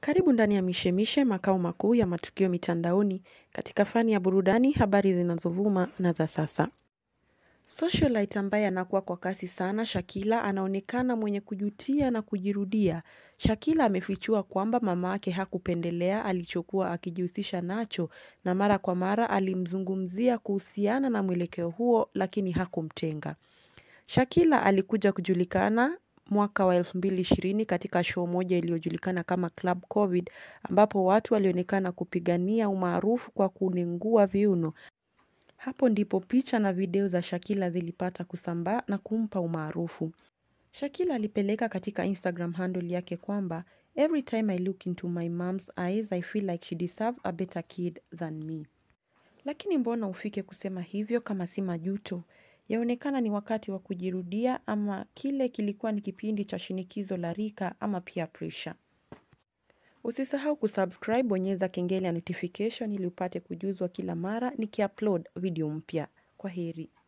Karibu ndani ya mishemishe makao makuu ya matukio mitandaoni katika fani ya burudani habari zinazovuma na za sasa. Socialite ambaye anakuwa kwa kasi sana Shakila anaonekana mwenye kujutia na kujirudia. Shakila amefichua kwamba mamake hakupendelea alichokuwa akijihusisha nacho na mara kwa mara alimzungumzia kuhusiana na mwelekeo huo lakini hakumtenga. Shakila alikuja kujulikana mwaka wa 2020 katika show moja iliyojulikana kama Club Covid ambapo watu walionekana kupigania umaarufu kwa kunengua viuno. Hapo ndipo picha na video za Shakila zilipata kusambaa na kumpa umaarufu. Shakila alipeleka katika Instagram handle yake kwamba Every time I look into my mom's eyes I feel like she deserves a better kid than me. Lakini mbona ufike kusema hivyo kama si majuto? Yaonekana ni wakati wa kujirudia ama kile kilikuwa ni kipindi cha shinikizo la rika ama peer pressure. Usisahau kusubscribe bonyeza kengele ya notification ili upate kujuzwa kila mara nikiupload video mpya. Kwaheri.